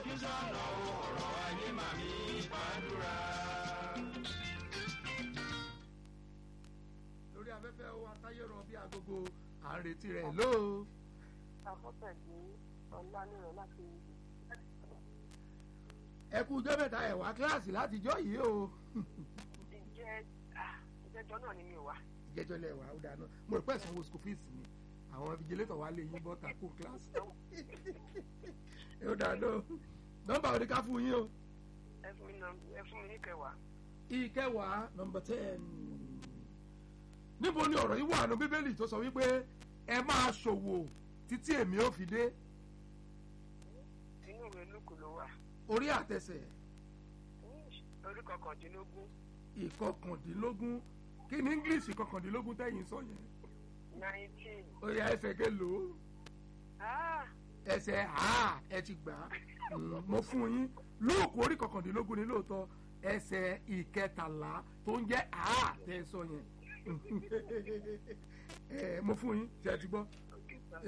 fojú sọ́nà ọ̀rọ̀ ayé màmí gbàdúrà. lórí afẹ́fẹ́ wa táyé rọ bí agogo à ń retí rẹ̀ lóo. àfọ́tẹ̀dé ọ̀lànìràn láti ẹ kú ọjọ́ mẹ́ta ẹ̀ wá kíláàsì látijọ́ yìí o. ìjẹ́ ìjẹ́jọ́ náà ni mi ò wá. ìjẹ́jọ́ lẹ̀ wá ó dáná mo rò pé ìsanwó school fees ni àwọn vigilator wa lè yín bọ́ta kó kíláàsì. ó dáná nọ́mbà òní ká fún yín o. ẹ fún mi nà- ẹ fún mi ní kẹwàá. ìkẹwàá nọ́mbà ten. níbo ni ọ̀rọ̀ yìí wà nù bíbélì tó sọ wípé ẹ máa ṣòwò títí èmi ò fi dé inú ìwé lùkù ló wà. orí àtẹsẹ̀ orí kọkàndínlógún ìkọkàndínlógún kí ni english ìkọkàndínlógún tẹ̀yìn sọ yẹn nineteen. ó yá ẹsẹ̀ kélòó Ah, ẹsẹ̀ ha ẹ ti gbà á Mm, mo fún yín lóòkù orí kọkàndínlógún ni lóòótọ́ ẹsẹ̀ ìkẹtàlá tó ń jẹ́ ha tẹ́ ẹ sọ yẹn ẹ mo fún yín ṣe ẹ ti gbọ́ okay, sir.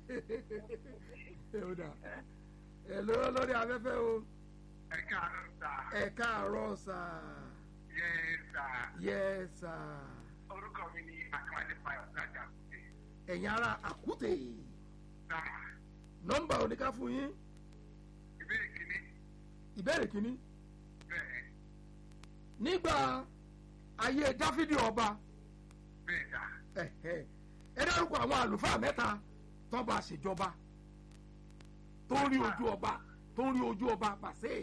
ẹ ó dà ẹ lọ́wọ́ lórí afẹ́fẹ́ o ẹ káàárọ̀ sà ẹ káàárọ̀ sà yẹ sà yẹ sà orúkọ mi ni akíwálé fayọ lájà kùtè ẹ̀yin ara àkútè sà nọ́mbà oníká fún yín ìbéèrè kìíní ìbéèrè kínní bẹ́ẹ̀ nígbà ayé dáfídì ọba bẹ́ẹ̀ sà ẹ̀hẹ́, ẹ dárúkọ àwọn àlùfáà mẹ́ta tó bá ṣèjọba tó ń rí ojú ọba tó ń rí ojú ọba pàṣẹ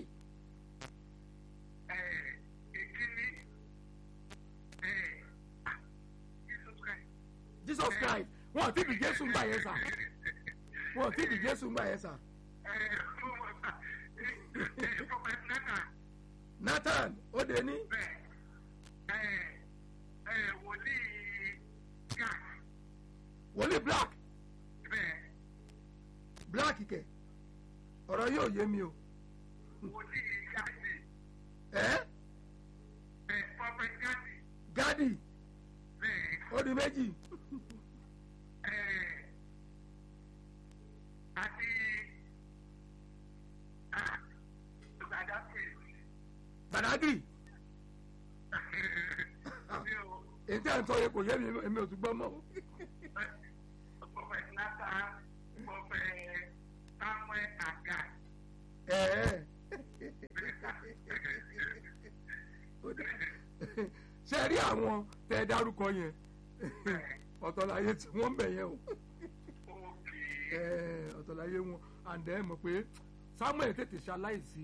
ẹ ìkíní ẹ ah, Jesus Christ jesus christ wọn ò tí bí jésù ń gbà yẹn sà wọn ò tí bí jésù ń gbà yẹn sà ẹ ọmọ sà ẹ ẹ prophet Nathan nathan ó dé ní bẹ́ẹ̀ ẹ ẹ wòlíì gad wòlíì black bẹ́ẹ̀ black kẹ ọ̀rọ̀ yóò yé mi o wòlíì gadi ẹ ẹ prophet gadi gadi bẹ́ẹ̀. ó di méjì Eh, àti ah, Gaddafi. badagry Mi ò èyí tí à ń sọ yẹn kò yé mi èmi ò tún gbọ́ mọ́ Prophet Nathan, Prophet Samuel Agag. ẹ ẹ ó dá. ṣe rí àwọn tẹ ẹ dárúkọ yẹn ọ̀tọ̀láyé tí wọ́n ń bẹ̀ yẹn o Òkè. ẹ, ọ̀tọ̀láyé wọn àǹdẹ̀ mọ̀ pé samuel tètè ṣaláìsí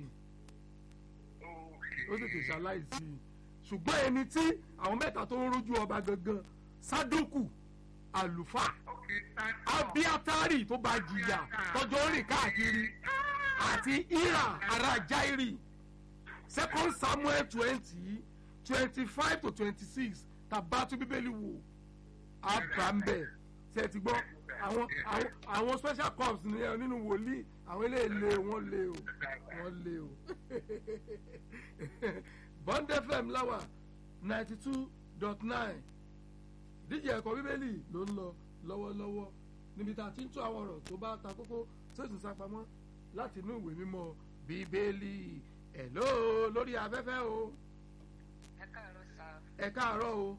ó tètè Òkè. ṣaláìsí ṣùgbọ́n ẹni tí àwọn mẹ́ta tó ń rójú ọba gangan sádókù àlùfáà Òkè Santo. abiatari tó bá jìyà tọjọ́ rìn káàkiri àti ira ara jairi second samuel twenty twenty five to twenty six tàbátú bíbélì wò abrahambẹ ṣe ti gbọ́ àwọn àwọn àwọn special corps nìyẹn nínú wòlíì àwọn eléyìí lé wọn lé o wọn lé o bond fm láwà ninety two dot nine díje ẹ̀kọ́ bíbélì ló ń lọ lọ́wọ́lọ́wọ́ níbi tá a ti ń tún àwọn ọ̀rọ̀ tó bá ta kókó tó sì ń sápamọ́ láti inú ìwé mímọ́ bíbélì ẹ̀ ló lórí afẹ́fẹ́ o ẹ káàárọ̀ sá. ẹ káàárọ̀ o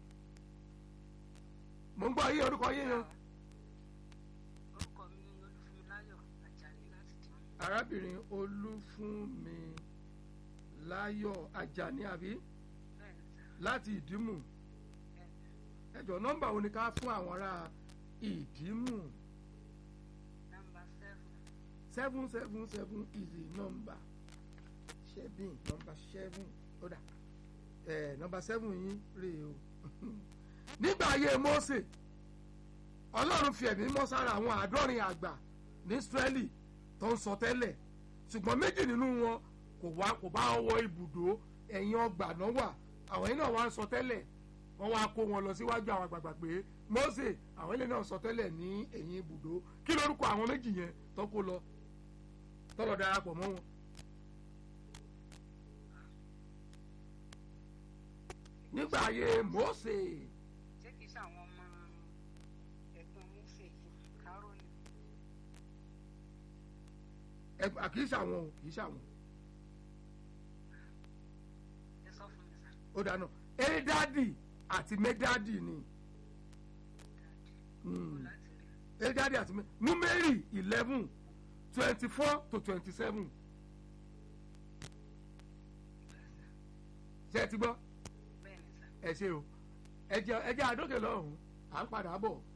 mò ń gbọ́ yí orúkọ yín yan orúkọ mi ni olúfúnmiláyọ̀ àjàní láti dìbò. arábìnrin olúfúnmi láyọ̀ ajani àbí bẹ́ẹ̀ ni sá. láti ìdímù ẹjọ nọ́mbà wo ni ká fún àwọn ará ìdímù nọ́mbà seven. seven seven seven is the number seven number seven ó dà ẹ number seven yín rèé o nígbà ayé Mósè Ọlọ́run fi ẹ̀mí mọ́ sára àwọn àádọ́rin àgbà ní Ísírẹ́lì tó ń sọ tẹ́lẹ̀ ṣùgbọ́n méjì nínú wọn kò wá kò bá wọ ibùdó ẹ̀yìn ọgbà náà wà àwọn yìí náà wá ń sọ tẹ́lẹ̀ wọ́n wá kó wọn lọ síwájú àwọn àgbààgbà pé Mósè àwọn ilé náà sọ tẹ́lẹ̀ ní ẹ̀yìn ibùdó kí lórúkọ àwọn méjì yẹn tó kó lọ tọ́lọ̀ darapọ̀ mọ́ wọn. nígbà ayé Mósè ṣé kìí ṣe àwọn ọmọ ẹ̀gbọ́n Mósè yìí kárọ́nì. ẹ ẹ kì í ṣàwọn o kì í ṣàwọn ẹ sọ fún mi sá ó dáná édádì àti médádì ni kó láti rí édádì àti mé númérì eleven twenty four to twenty seven ṣe ti gbọ́ bẹ́ẹ̀ ni sá ẹ ṣe o ẹ jẹ́ ẹ jẹ́ àdókè lọ́hùn-ún à ń padà bọ̀.